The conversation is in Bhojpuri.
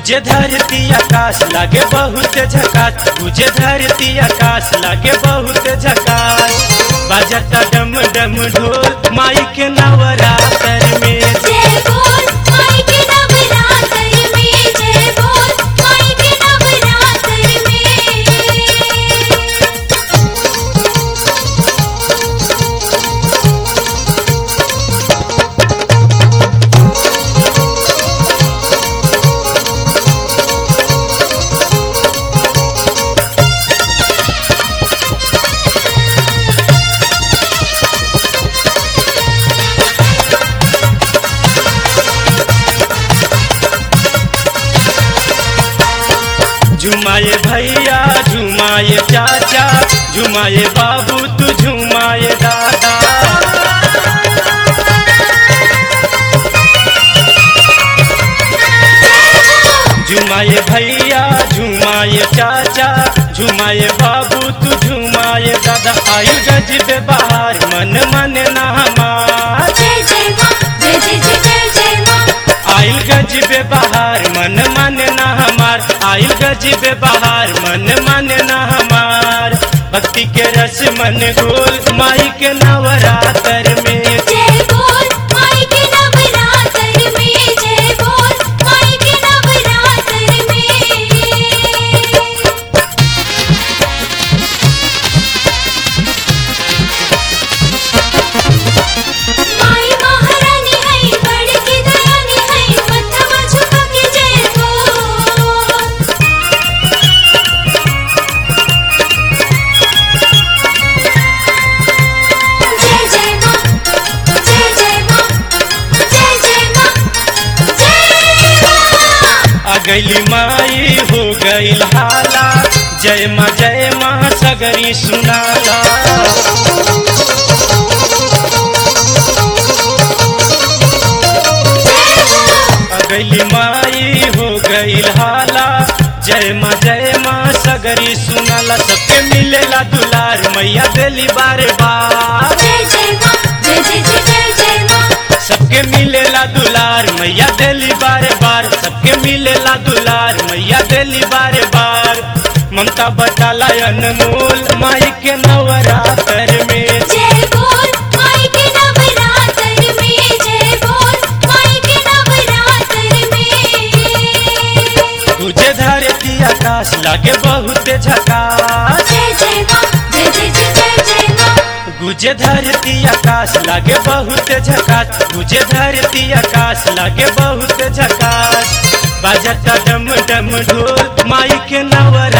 गुजे धरती आकाश लागे बहुत झकास गुजे धरती आकाश लागे बहुत झकास बाजता डम डम ढोल माई के नवरात्र में जय बोल माई के नवरात्र में जय बोल माई के नवरात्र में झुमाए भैया झुमाए चाचा झुमाए बाबू तू झुमाए दादा झुमाए भैया झुमाए चाचा झुमाए बाबू तू झुमाए दादा आयु गजब बाहर मन मन ना हमार जय जय माँ जय जय जय जय जय माँ आइल गजब बहार मन मन ना हमार आइल गजब बहार मन मन ना हमार भक्ति के रस मन गोल माई के नवरात्र में जय बोल माई के नवरात्र में जय बोल माई के नवरात्र में माई महारानी है बड़ की दयानी है मथवा झुका के जय बोल जय जय माँ जय जय माँ जय जय माँ जय माँ आ गईली माई हो गईल हाला जय माँ जय माँ सगरी सुनाला आ गईली माई हो गईल हाला जय माँ जय माँ सगरी सुनाला सबके मिलेला दुलार मैया देली बारे बार जय जय माँ जय जय जय जय जय माँ सबके मिलेला दुलार मैया देली बारे बार सबके मिलेला दुलार मैया देली बारे बार ममता बटाला अनमोल माई के नवरात्र में जय बोल माई के नवरात्र में जय बोल माई के नवरात्र में तुझे धरती आकाश लागे बहुत झकास जय जय माँ जय जय जय जय जय माँ गुजे धरती आकाश लागे बहुत झकास गुजे धरती आकाश लागे बहुत झकास बाजता डम डम ढोल माई के नवर